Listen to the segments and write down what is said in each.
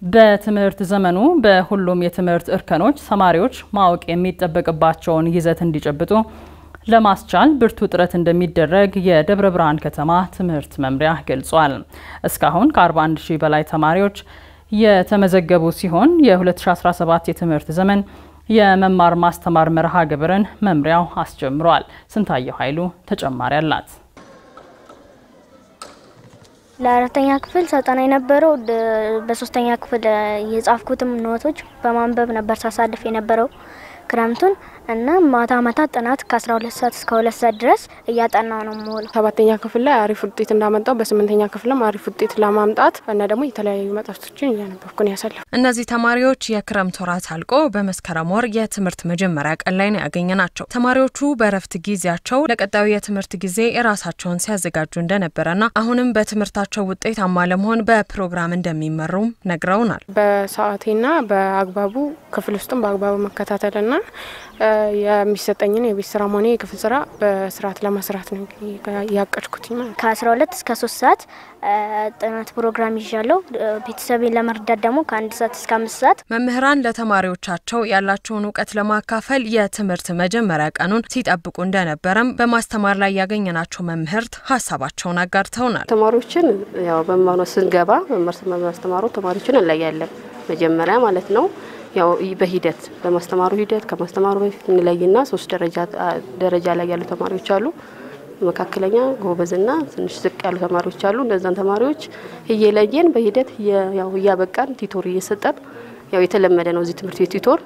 በትምህርት ዘመኑ በሁሉም የትምህርት እርከኖች ተማሪዎች ማወቅ የሚጠበቅባቸውን ይዘት እንዲጨብጡ ለማስቻል ብርቱ ጥረት እንደሚደረግ የደብረ ብርሃን ከተማ ትምህርት መምሪያ ገልጿል። እስካሁን ከ41 ሺህ በላይ ተማሪዎች የተመዘገቡ ሲሆን የ2017 የትምህርት ዘመን የመማር ማስተማር መርሃ ግብርን መምሪያው አስጀምሯል። ስንታየው ኃይሉ ተጨማሪ አላት። ለአራተኛ ክፍል ሰጠና የነበረው በሶስተኛ ክፍል የጻፍኩትም ኖቶች በማንበብ ነበር ሳሳልፍ የነበረው ክረምቱን እና ማታ ማታ ጥናት ከ12 ሰዓት እስከ ሁለት ሰዓት ድረስ እያጠናው ነው የምውለው። ሰባተኛ ክፍል ላይ አሪፍ ውጤት እንዳመጣው በስምንተኛ ክፍልም አሪፍ ውጤት ለማምጣት እና ደግሞ የተለያዩ መጽሐፍቶችን እያነበብኩ ነው ያሳለፉ። እነዚህ ተማሪዎች የክረምት ወራት አልቆ በመስከረም ወር የትምህርት መጀመሪያ ቀን ላይ ነው ያገኘ ናቸው። ተማሪዎቹ በእረፍት ጊዜያቸው ለቀጣዩ የትምህርት ጊዜ ራሳቸውን ሲያዘጋጁ እንደነበረና አሁንም በትምህርታቸው ውጤታማ ለመሆን በፕሮግራም እንደሚመሩም ነግረውናል። በሰዓቴና በአግባቡ ክፍል ውስጥም በአግባቡ መከታተልና የሚሰጠኝን የቤት ስራ ሆነ የክፍል ስራ በስርዓት ለመስራት ነው ያቀድኩት። ከ12 እስከ 3 ሰዓት ጥናት ፕሮግራም ይዣለሁ። ቤተሰቤን ለመርዳት ደግሞ ከአንድ ሰዓት እስከ አምስት ሰዓት። መምህራን ለተማሪዎቻቸው ያላቸውን እውቀት ለማካፈል የትምህርት መጀመሪያ ቀኑን ሲጠብቁ እንደነበረም በማስተማር ላይ ያገኘናቸው መምህርት ሀሳባቸውን አጋርተውናል። ተማሪዎችን ያው በመማር ስንገባ መምህር ማስተማሩ ተማሪዎችን እንለያለን መጀመሪያ ማለት ነው ያው በሂደት በማስተማሩ ሂደት ከማስተማሩ በፊት እንለይና ሶስት ደረጃ ላይ ያሉ ተማሪዎች አሉ። መካከለኛ፣ ጎበዝና ትንሽ ዝቅ ያሉ ተማሪዎች አሉ። እነዛን ተማሪዎች እየለየን በሂደት ያው እያበቃን ቲቶር እየሰጠን ያው የተለመደ ነው እዚህ ትምህርት ቤት ቲቶር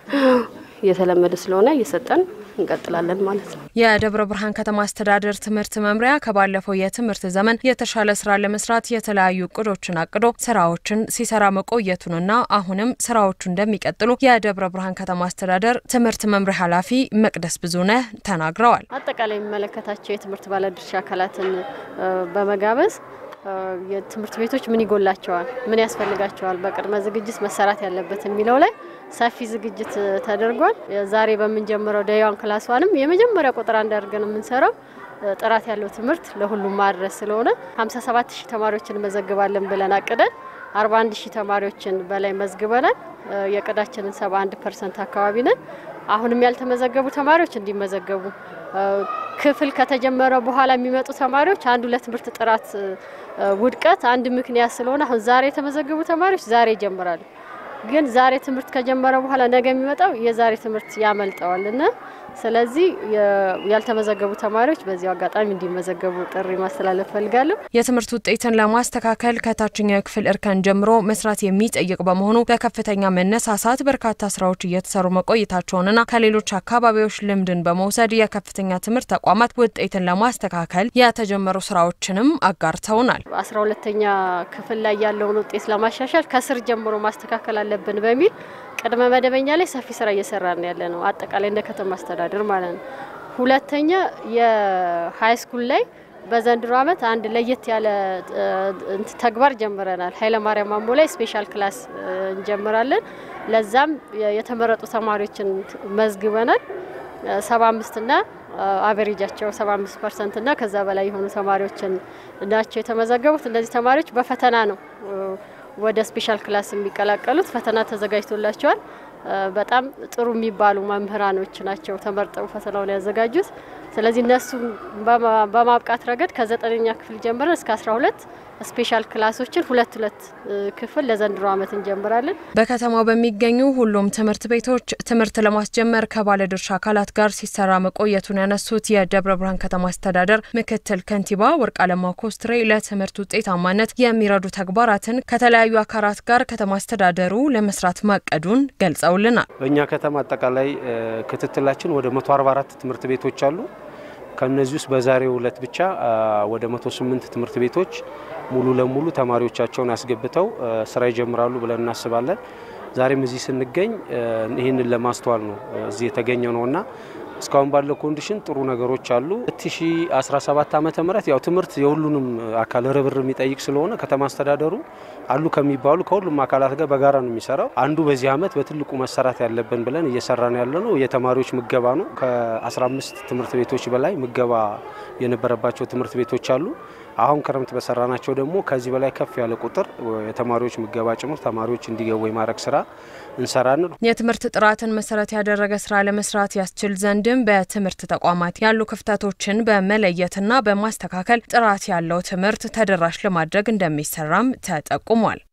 የተለመደ ስለሆነ እየሰጠን እንቀጥላለን ማለት ነው። የደብረ ብርሃን ከተማ አስተዳደር ትምህርት መምሪያ ከባለፈው የትምህርት ዘመን የተሻለ ስራ ለመስራት የተለያዩ እቅዶችን አቅዶ ስራዎችን ሲሰራ መቆየቱንና አሁንም ስራዎቹ እንደሚቀጥሉ የደብረ ብርሃን ከተማ አስተዳደር ትምህርት መምሪያ ኃላፊ መቅደስ ብዙነህ ተናግረዋል። አጠቃላይ የሚመለከታቸው የትምህርት ባለድርሻ አካላትን በመጋበዝ የትምህርት ቤቶች ምን ይጎላቸዋል፣ ምን ያስፈልጋቸዋል፣ በቅድመ ዝግጅት መሰራት ያለበት የሚለው ላይ ሰፊ ዝግጅት ተደርጓል። ዛሬ በምንጀምረው ደዋን ክላስ ዋንም የመጀመሪያ ቁጥር አንድ አድርገን የምንሰራው ጥራት ያለው ትምህርት ለሁሉም ማድረስ ስለሆነ 57 ሺህ ተማሪዎችን መዘግባለን ብለን አቅደን 41 ሺህ ተማሪዎችን በላይ መዝግበናል። የቅዳችንን 71 ፐርሰንት አካባቢ ነን። አሁንም ያልተመዘገቡ ተማሪዎች እንዲመዘገቡ ክፍል ከተጀመረ በኋላ የሚመጡ ተማሪዎች አንዱ ለትምህርት ጥራት ውድቀት አንድ ምክንያት ስለሆነ አሁን ዛሬ የተመዘገቡ ተማሪዎች ዛሬ ይጀምራሉ። ግን ዛሬ ትምህርት ከጀመረ በኋላ ነገ የሚመጣው የዛሬ ትምህርት ያመልጠዋል እና ስለዚህ ያልተመዘገቡ ተማሪዎች በዚሁ አጋጣሚ እንዲመዘገቡ ጥሪ ማስተላለፍ ፈልጋለሁ። የትምህርት ውጤትን ለማስተካከል ከታችኛው የክፍል እርከን ጀምሮ መስራት የሚጠይቅ በመሆኑ በከፍተኛ መነሳሳት በርካታ ስራዎች እየተሰሩ መቆየታቸውንና ከሌሎች አካባቢዎች ልምድን በመውሰድ የከፍተኛ ትምህርት ተቋማት ውጤትን ለማስተካከል የተጀመሩ ስራዎችንም አጋርተውናል። አስራ ሁለተኛ ክፍል ላይ ያለውን ውጤት ለማሻሻል ከስር ጀምሮ ማስተካከል አለብን በሚል ቅድመ መደበኛ ላይ ሰፊ ስራ እየሰራን ያለ ነው። አጠቃላይ እንደ ከተማ አስተዳደር ማለት ነው። ሁለተኛ የሀይ ስኩል ላይ በዘንድሮ ዓመት አንድ ለየት ያለ ተግባር ጀምረናል። ኃይለማርያም ማሞ ላይ ስፔሻል ክላስ እንጀምራለን። ለዛም የተመረጡ ተማሪዎችን መዝግበናል። ሰባ አምስትና አቨሬጃቸው 75 ፐርሰንት እና ከዛ በላይ የሆኑ ተማሪዎችን ናቸው የተመዘገቡት። እነዚህ ተማሪዎች በፈተና ነው ወደ ስፔሻል ክላስ የሚቀላቀሉት ፈተና ተዘጋጅቶላቸዋል። በጣም ጥሩ የሚባሉ መምህራኖች ናቸው ተመርጠው ፈተናውን ያዘጋጁት። ስለዚህ እነሱ በማብቃት ረገድ ከዘጠነኛ ክፍል ጀምረን እስከ 12 ስፔሻል ክላሶችን ሁለት ሁለት ክፍል ለዘንድሮ ዓመት እንጀምራለን። በከተማው በሚገኙ ሁሉም ትምህርት ቤቶች ትምህርት ለማስጀመር ከባለድርሻ አካላት ጋር ሲሰራ መቆየቱን ያነሱት የደብረ ብርሃን ከተማ አስተዳደር ምክትል ከንቲባ ወርቅ አለማው ኮስትሬ ለትምህርት ውጤታማነት የሚረዱ ተግባራትን ከተለያዩ አካላት ጋር ከተማ አስተዳደሩ ለመስራት ማቀዱን ገልጸውልናል። በእኛ ከተማ አጠቃላይ ክትትላችን ወደ 144 ትምህርት ቤቶች አሉ። ከነዚህ ውስጥ በዛሬው ዕለት ብቻ ወደ 108 ትምህርት ቤቶች ሙሉ ለሙሉ ተማሪዎቻቸውን አስገብተው ስራ ይጀምራሉ ብለን እናስባለን። ዛሬም እዚህ ስንገኝ ይህንን ለማስተዋል ነው እዚህ የተገኘ ነውና እስካሁን ባለው ኮንዲሽን ጥሩ ነገሮች አሉ። 2017 ዓመተ ምህረት ያው ትምህርት የሁሉንም አካል ርብር የሚጠይቅ ስለሆነ ከተማ አስተዳደሩ አሉ ከሚባሉ ከሁሉም አካላት ጋር በጋራ ነው የሚሰራው። አንዱ በዚህ ዓመት በትልቁ መሰራት ያለብን ብለን እየሰራን ያለ ነው የተማሪዎች ምገባ ነው። ከ15 ትምህርት ቤቶች በላይ ምገባ የነበረባቸው ትምህርት ቤቶች አሉ። አሁን ክረምት በሰራናቸው ደግሞ ከዚህ በላይ ከፍ ያለ ቁጥር የተማሪዎች ምገባ ጭምር ተማሪዎች እንዲገቡ የማድረግ ስራ እንሰራን። የትምህርት ጥራትን መሰረት ያደረገ ስራ ለመስራት ያስችል ዘንድም በትምህርት ተቋማት ያሉ ክፍተቶችን በመለየትና በማስተካከል ጥራት ያለው ትምህርት ተደራሽ ለማድረግ እንደሚሰራም ተጠቁሟል።